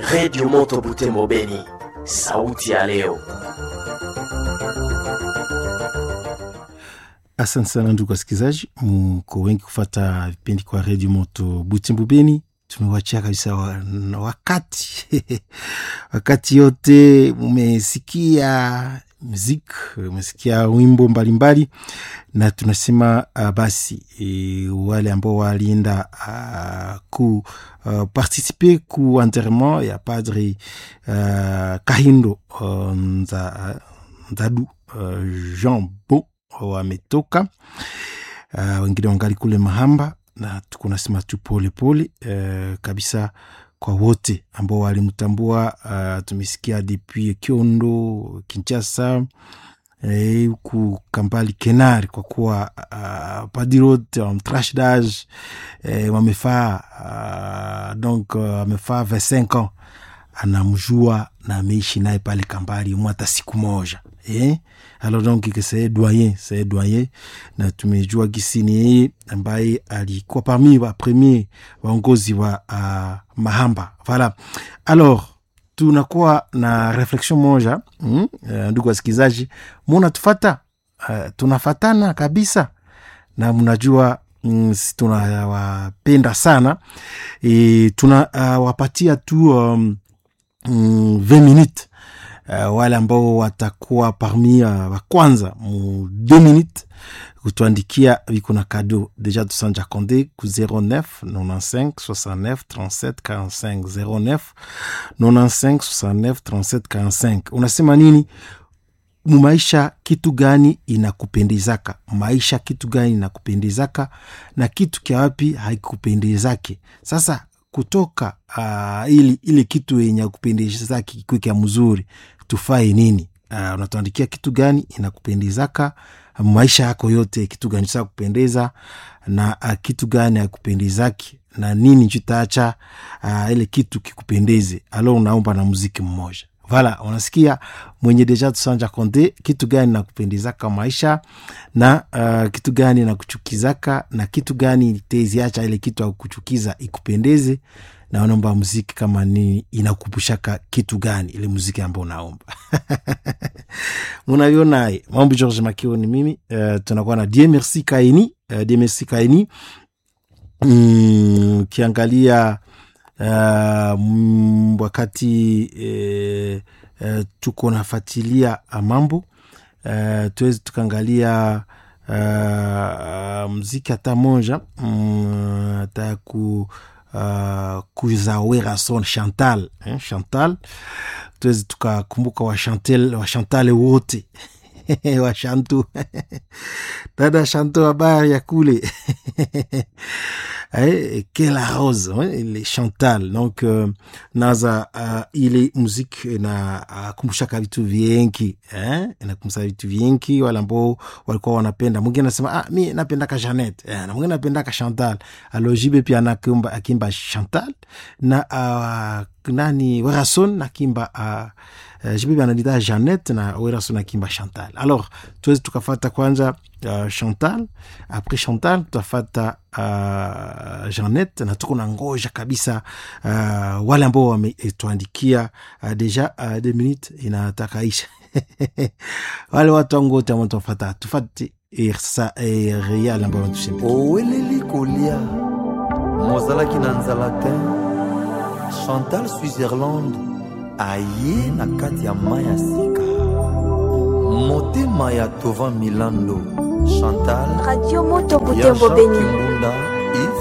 Redio Moto Butembo Beni, sauti ya leo. Asante sana ndugu wasikilizaji, mko wengi kufata vipindi kwa redio moto Butembo Beni. Tumewachia kabisa wa, wakati wakati yote mumesikia muziki, umesikia wimbo mbalimbali, na tunasema uh, basi e, wale ambao walienda uh, ku uh, participe ku enterrement ya padre uh, Kahindo uh, nza, Nzadu uh, Jean Bo wametoka uh, wengine wangali kule Mahamba, na tuko nasema tu pole pole uh, kabisa kwa wote ambao walimtambua. Uh, tumesikia depuis Kiondo, Kinshasa huku eh, Kampali Kenari, kwa kuwa uh, padirot mtrash dage eh, wamefaa uh, donc wamefaa uh, 25 ans anamjua na ameishi naye pale Kambali mwata siku moja eh? Alors donc c'est doyen c'est doyen, na tumejua gisi ni yeye ambaye alikuwa parmi wa premier waongozi wa uh, Mahamba voilà. Alors tunakuwa na reflexion moja mm? Uh, ndugu wasikilizaji, munatufata uh, tunafatana kabisa na mnajua mm, tunawapenda sana e, tunawapatia uh, tu um, mm, 20 minutes Uh, wale ambao watakuwa parmi uh, wa kwanza mu 2 minutes kutuandikia viko na kado deja tusanja konde ku 09 95 69 37 45 09 95 69 37 45. Unasema nini mumaisha? Kitu gani inakupendezaka maisha? Kitu gani inakupendezaka na kitu kya wapi haikupendezake? Sasa kutoka uh, ili ile kitu yenye kupendeza kikuwe kya mzuri tufae nini? Uh, unatuandikia kitu gani inakupendezaka maisha yako yote, kitu gani cha kupendeza na uh, kitu gani hakupendezaki na nini chutaacha uh, ile kitu kikupendeze. Alo, unaomba na muziki mmoja Vala, unasikia mwenye deja tusanja konde, kitu gani nakupendezaka maisha na uh, kitu gani nakuchukizaka na kitu gani teziacha ile kitu akuchukiza ikupendeze, na unaomba muziki kama nini inakupushaka kitu gani ile muziki ambao unaomba munavyonaye mambo. George Makio ni mimi uh, tunakuwa na Dieu merci Kaini uh, Dieu merci Kaini mm, kiangalia Uh, wakati eh, eh, tuko nafatilia mambo eh, tuwezi tukaangalia uh, mziki hata moja hata mm, ku uh, kuzawera son Chantal eh, Chantal tuwezi tukakumbuka washantel washantale wote washantu dada Shanto, habari ya kule Eh, Kela Rose ile Chantal donc uh, naza uh, ile muziki na uh, kumbushaka vitu viengi eh? inakumbusha vitu viengi, wale ambao walikuwa wanapenda. Mwingine anasema ah, mi napendaka Janet eh, na mwingine napendaka Chantal. Alojibe pia anakumba akimba Chantal na uh, nani Werason nakimba uh, Uh, jibibi anadita Janet na Werason akimba Chantal. Alors tuwezi tukafata kwanza uh, Chantal apres Chantal tutafata uh, Janet na tuko na ngoja kabisa uh, wale ambao wametuandikia uh, deja uh, de minute inataka isha wale watu wangu wote ambao tufata tufate sa real ambao wanatushimba oweleli kolia mozalaki na nzala te Chantal Switzerland aye na kati ya mai ya sika motema ya tovan milando chantal radio moto butembo beni kimbunda